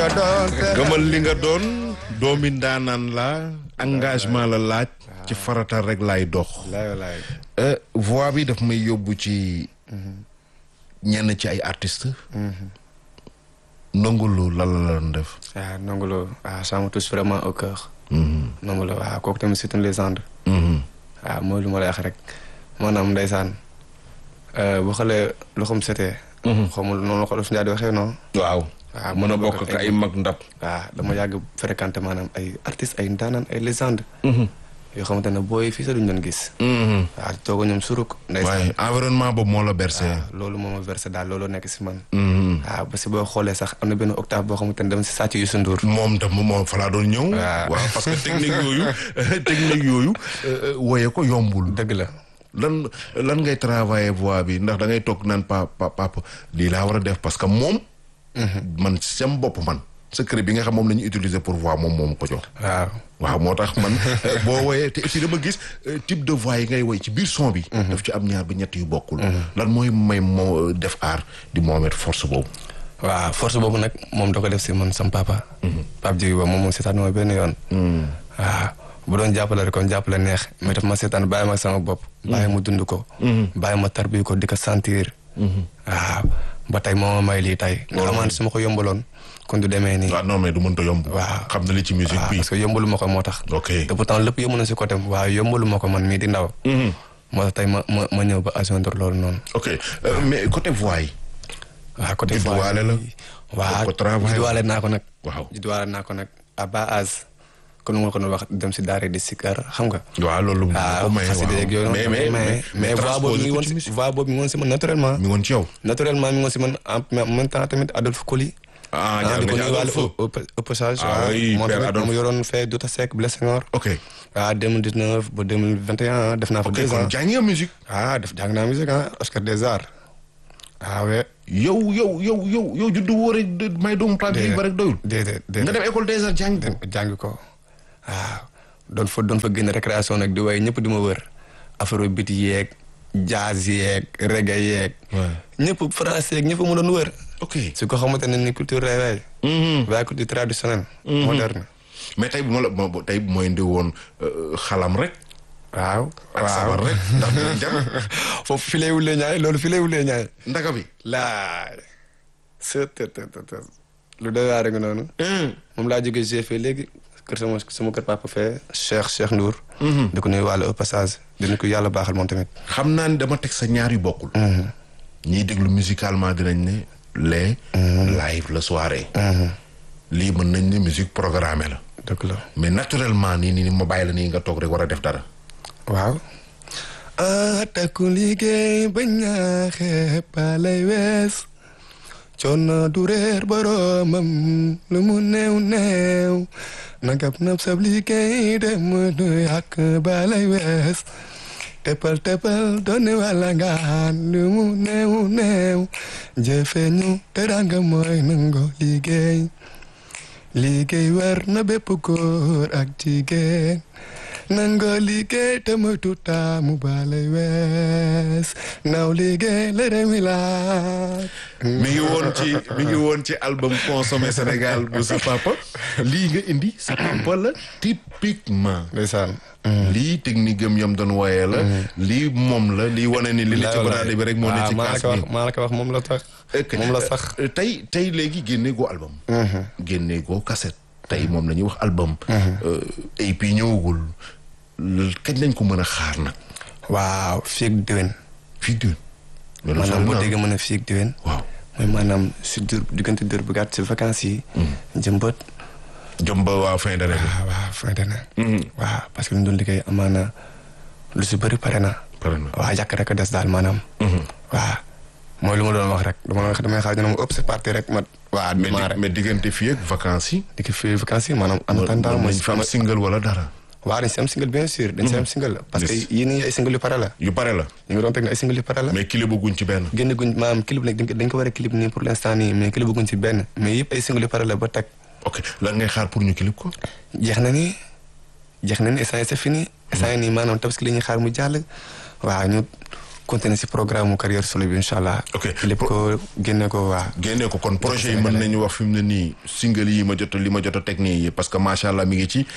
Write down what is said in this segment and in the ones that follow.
doon gëmal li nga doon doomi ndaanaan la engagement la laaj ci farata rek laay dox laay laay voix bi daf may yóbbu ci ñenn ci ay artistes ndongolo lan la doon def waaw Ndongo waaw ça me touche vraiment au cœur Ndongo Lo waaw kooku tamit c'est une légende waaw mooy lu ma lay wax rek maanaam ndeysaan boo xoolee loxoom setee xamul noonu la ko def di waxee non waaw waaw mën a bokk ak ay mag ndab waaw dama yàgg fréquenté maanaam ay artistes ay ndaanaan ay légende yoo xamante ne booy fii sa duñ doon gis waaw tooga ñoom suruk ndeysaan waaye environnement boobu moo la bercé loolu moo ma versé daal loolu nekk si man waaw parce que boo xoolee sax am na benn octave boo xamante ne dama si sàcc Youssou Ndour moom tam moom fa laa doon ñëw waaw. waaw parce que technique yooyu technique yooyu woye ko yombul dëgg la lan lan ngay travailler voix bi ndax da ngay toog naan pa pa papa lii laa war a def parce que moom man sam bopp man secret bi nga xam moom la ñu utiliser pour voix moom moom ko jox waaw waaw moo tax man boo woyee te aussi dama gis euh, type de voix yi ngay woy ci biir son bi daf ci am ñaar ba ñett yu bokkul lan mooy may moo def aar di moomet force boobu waaw force boobu nag moom da ko def si man sam papa Pape Djibi Ba moom moom seetaan ma benn yoon waaw bu doon jàppale rek kon jàppale neex mais daf ma seetaan bàyyi ma sama bopp bàyyi ma dund ko bàyyi ma tarbi ko di ko sentir waaw ba tey moo ma may lii tey nga xamante su ma ko yombaloon kon du demee nii waaw non mais du mënta yomb Waaw. xam na li ci musique waaw bi parce que yombalu ma ko moo tax ok te pourtant lépp yomb na si côté waaye yombalu ma ko man mii di ndaw moo tax tey ma ma ma ñëw ba agendre loolu noonu ok euh, mais côté voix yi waaw côté Judduwaale la. waaw ko travail. judduwaale naa ko nag Waaw. judduwaale naa ko nag à bas âge kon nu ma ko doon wax dem si daara di sikar xam nga waaw loolu waaw ko maye xasida yeeg yooyu mais mais mais mais voix boobu mi ngi woon ci si voix boobu mi ngi woon si man naturellement mi ngi woon ci yow naturellement mi ngi woon si man en en même temps tamit Adolphe Coly ah jaar di nga ko ci nuyuwaale Adolphe. au au- au passage Ah waaw oui, moom Père tamit Adolphe. moom yoroon fee Douta Seck Blaise Senghor ok waaw 2019 ba 2021 def naa fa ok deux kon ans jàng nga musique ah def jàng naa musique ah Oscar des Arts ah ouais yow yow yow yow yow juddu woo rek de- may doomu plat bi ba rek doyul déedéet nga déedéet dem école des arts jàng ko jàng ko waaw doon fa doon fa génn récréation nag di way ñëpp di ma wër afrobeat yeeg jazz yeeg reggae yeeg Ouais. ñëpp français yeeg ñëpp mu doon wër ok su ko xamante ne ni culture lay way waaye culture traditionnelle moderne mais tey bu ma la ma- tey bu mooy ndi woon euh, xalam rek waaw ak sabar rek ndax dina jar foofu fi lay wulee ñaay loolu fi lay wulee ñaay ndaka bi laa sët tët tët tët lu doy waar nga noonu moom laa jógee GFE léegi kër sama sama kër papa fee Cheikh Cheikh Ndour di ko nuyu wàllu au passage dina ko yàlla baaxal moom tamit xam naa ni dama teg sa ñaar yu bokkul ñiy déglu musicalement dinañ ne les live la soirée lii mën nañ ne musique programmée la dëgg la mais naturellement nii nii ma bàyyi la nii nga toog rek war a def dara waaw a takku liggéey ba ñaaxe palay wees coono du réer boroomam lu mu néew néew nagab nab sab liggéey dem du yàq balay wees teppal teppal doone wala ngaan lu mu néew néew jëfe ñu teranga mooy nango liggéey liggéey war na bépp góor ak jigéen nangoo liggéey te moytu taamu balay wees naw liggéey la réew mi laaj mi ngi woon ci mi ngi woon ci album consommé Sénégal bu sa papa lii nga indi sa papa la typiquement ndeysaan lii technique am yam doon wooyee la lii moom la lii wane ni li ne ci baraade bi rek moo ne ci maa la kaas ko wax bi maa la ko wax moom la tax Ok. moom la sax Euh, tey tey léegi génne goo album génne goo cassette tey moom la ñuy wax album et puis ñëwagul l- kañ lañ ko mën a xaar nag waaw fii ak déwén fii déwén loolu maanaam sori boo na. déggee mën a fii ak déwén waaw mooy maanaam si dur diggante dur bu gàtt si vacances yi jëmbët jëm ba waa fin d'année bi waaw waaw fin d'année waaw parce que lu ñu doon liggéey amaana lu si bëri pare na pare na waaw yàq rek a des daal maanaam waaw mooy lu ma doon wax rek dama doon wax damay xaar ñu ne ma ëpp c'est parti rek ma waa mais démarré di- mais diggante fii ak vacances yi di ko fii vacances yi maanaam en attendant mën mooy nañ fi am single wala dara waaw dañ si am single bien sûr dañ si am single parce que Yes. yii nii ay single yu pare la yu pare la ñu ngi doon teg ne ay single yu pare la mais kile bëgguñ ci benn génn guñ maanaam clip nag dañ ko dañ ko war a clip nii pour l'instant nii mais clip guñ ci benn mais yëpp ay single yu pare la ba teg ok lan ngay xaar pour ñu clip ko jeex na ni jeex na ni instant yi c'est fini instant yi nii maanaam tabaski la ñuy xaar mu jàll waaw ñu continuer si programme mu carrière solo bi incha allah. Ok. lépp ko génne ko waa. génne ko kon projet yi mën nañu wax fi mu ne nii single yi ma jot a li ma jot a teg nii parce que macha allah mi ngi ci.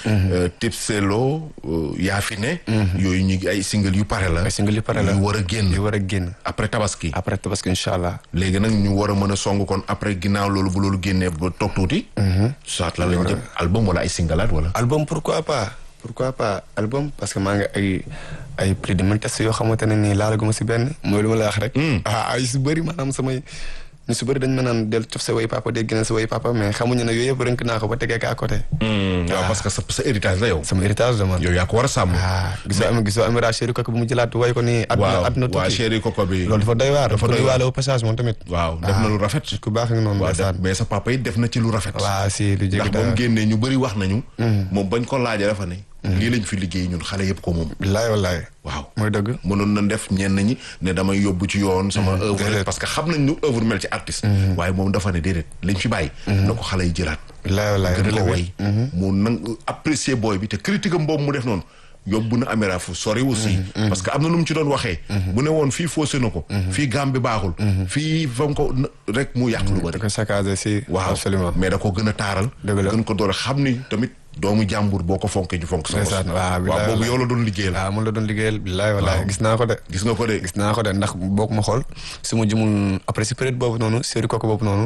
Tipselo yaa fi ne. yooyu ñu ngi ay single yu pare la. ay single yu pare la yu war a génn yu war a génn. après tabaski. après parce que incha allah. léegi nag ñu war a mën a song kon après ginnaaw loolu bu loolu génnee ba toog tuuti. soit la lañ jëm album wala ay singalaat wala. album pourquoi pas pourquoi pas album parce que maa ngi ay ay prix de mille tests yoo xamante ne nii laalaguma si benn mooy lu ma la wax rek. ah ay si bëri maanaam samay ñu si bëri dañ ma naan del cof sa way papa dégg na sa way papa mais xamuñu ne yooyu yëpp rënk naa ko ba tegee ko à côté. waaw parce que sa sa héritage la yow. sama héritage la man. yow yaa ko war a sàmm. ah gisoo am gisoo Amira chéri kooku bu mu jëlaat way ko nii. waaw àdduna waaw tukki chéri koko bi. loolu dafa doy waar dafa doy waar au passage moom tamit. waaw def na lu rafet. ku baax nga noonu waaw ndeysaan. mais sa papa yi def na ci lu rafet. waaw si lu jéggi ndax ba mu dara. génnee ñu bëri wax nañu. moom bañ ko laajee dafa ne. lii lañ fi liggéey ñun xale yëpp ko moom. billaay wallaay. waaw mooy dëgg. mënoon na def ñenn ñi ne damay yóbbu ci yoon. sama œuvre déedéet. parce que xam nañ nu œuvre mel ci artiste. waaye moom dafa ne déedéet liñ fi bàyyi. na ko xale yi jëlaat. billaay wallaay gën ko relevé. way mu nang apprécier booy bi te critique am boobu mu def noonu yóbbu na Amira fu sori aussi parce que am na nu mu ci doon waxee bu ne woon fii faussé na ko fii gam bi baaxul fii fam ko na- rek mu yàq lu da bëri ko saccagé si. waaw absolument. mais da ko gën a taaral Dëgg la. gën ko doole xam ni tamit doomu jàmbur boo ko fonkee ñu fonk sa bos ndeysaan waaw billaay waaw boobu wallaay. yow la doon liggéeyal waaw mun la doon liggéeyal billaay wallaay Waaw. gis naa ko de. gis nga ko de gis naa ko de ndax boo ko ma xool su ma jumul après si période boobu noonu série kooku boobu noonu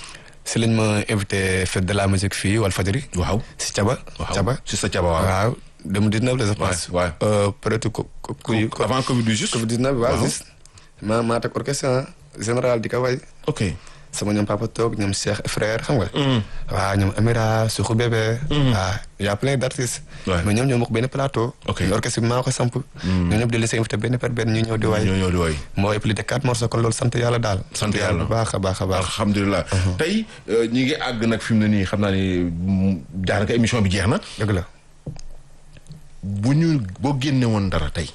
si lañ ma invité fête de la musique fii Walfadjri waaw si Caba. waaw Caba si sa caba waaw waaw 2019 la je pense. waay. Euh, peut-être ko ko kuy. avant Covid bi juste Covid 19 waaw waaw. juste. maa maa teg orchestre ah, général di ko way ok sama ñoom papa toog ñoom Cheikh et frère xam nga. waaw ñoom Amira Suxu bébé. waaw y' a plein d' artistes. Ouais. mais ñoom ñoo bokk benn plateau. Ok. mais orchestre bi maa ko samp. ñoom ñëpp di leen invité benn par benn ñu ñëw di way. ñoo ñoo di woy moo way plus de quatre morceaux kon loolu sant yàlla daal. Sant yàlla. bu baax a baax a baax. alhamdulilah tey euh, ñi ngi àgg nag fi mu ne nii xam naa ni mm, daanaka émission bi jeex na dëgg la. bu ñu boo génne woon dara tey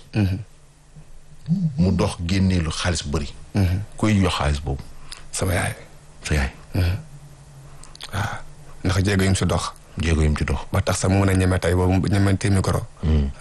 mu dox génnee lu xaalis bu bëri kuy yox xaalis boobu sama yaay. sa yaay waaw ndax jéego yi mu si dox. jéego yim ci dox ba tax sax mu mën a ñeme tey boobu ñeme téye micro.